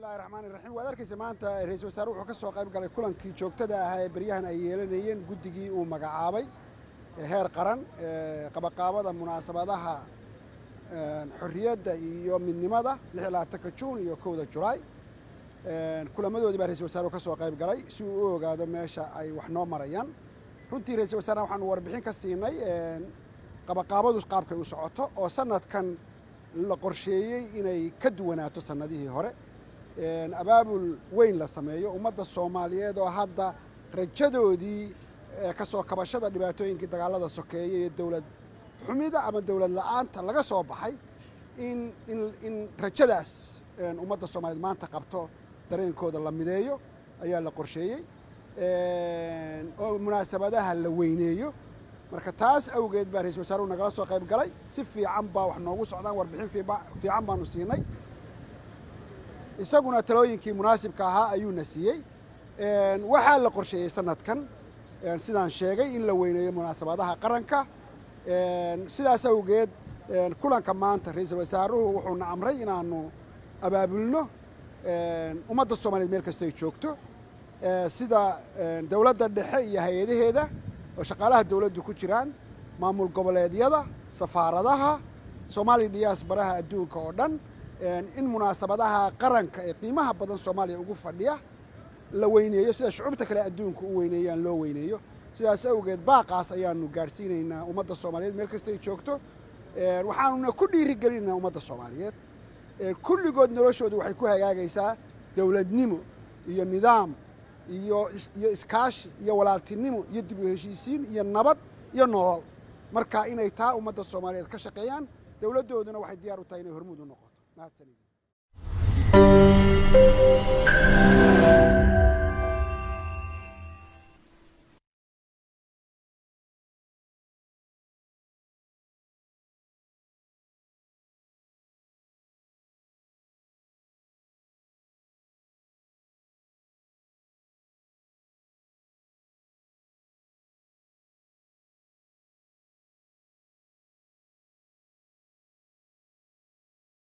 bismillahi raxmaani raxiim waad arkaysa maanta ra-iisul wasaare wuxuu ka soo qayb galay kulankii joogtada ahaa ee beryahan ay yeelanayeen guddigii uu magacaabay heer qaran qabaqaabada munaasabadaha xorriyadda iyo midnimada lix iyo labaatanka juun iyo kowda julaay kulamadoodii baa ra-isul wasaare ka soo qayb galay si uu u ogaado meesha ay wax noo marayaan runtii ra-isul wasaarena waxaanu warbixin ka siinay qabaqaabadu qaabkay u socoto oo sanadkan la qorsheeyey inay ka duwanaato sannadihii hore abaabul weyn la sameeyo ummadda soomaaliyeed oo hadda rajadoodii ka soo kabashada dhibaatooyinkii dagaalada sokeeye iyo dowlad xumida ama dowlad la-aanta laga soo baxay in in in rajadaas ummadda soomaaliyeed maanta qabto dareenkooda la mideeyo ayaa la qorsheeyey oo munaasabadaha la weyneeyo marka taas awgeed baa ra-isul wasaaruhu nagala soo qayb galay si fiican baa wax noogu socdaan warbixin fiican baanu siinay isaguna talooyinkii munaasibka ahaa ayuuna siiyey waxaa la qorsheeyey sanadkan sidaan sheegay in la weyneeyo munaasabadaha qaranka sidaas awgeed kulanka maanta ra-iisul wasaaruhu wuxuuna amray inaanu abaabulno ummadda soomaliyeed meel kastoo ay joogto sida dowladda dhexe iyo hay-adaheeda oo shaqaalaha dowladdu ku jiraan maamul goboleedyada safaaradaha soomaaliya diyaasbaraha adduunka oo dhan in munaasabadaha qaranka ee qiimaha badan soomaaliya ugu fadhiya la weyneeyo sida shucubta kale adduunka u weyneeyaan loo weyneeyo sidaas awgeed baaqaas ayaanu gaadhsiinaynaa ummadda soomaaliyeed meel kasta ay joogto waxaanuna ku dhiirigelinaynaa ummadda soomaaliyeed kulligood noloshoodu waxay ku hagaagaysaa dowladnimo iyo nidaam iyo iyo iskaashi iyo walaaltinimo iyo dib u heshiisiin iyo nabad iyo nolol marka inay taa ummadda soomaaliyeed ka shaqeeyaan dowladdooduna waxay diyaar u tahay inay hormuud u noqoto mahadsanid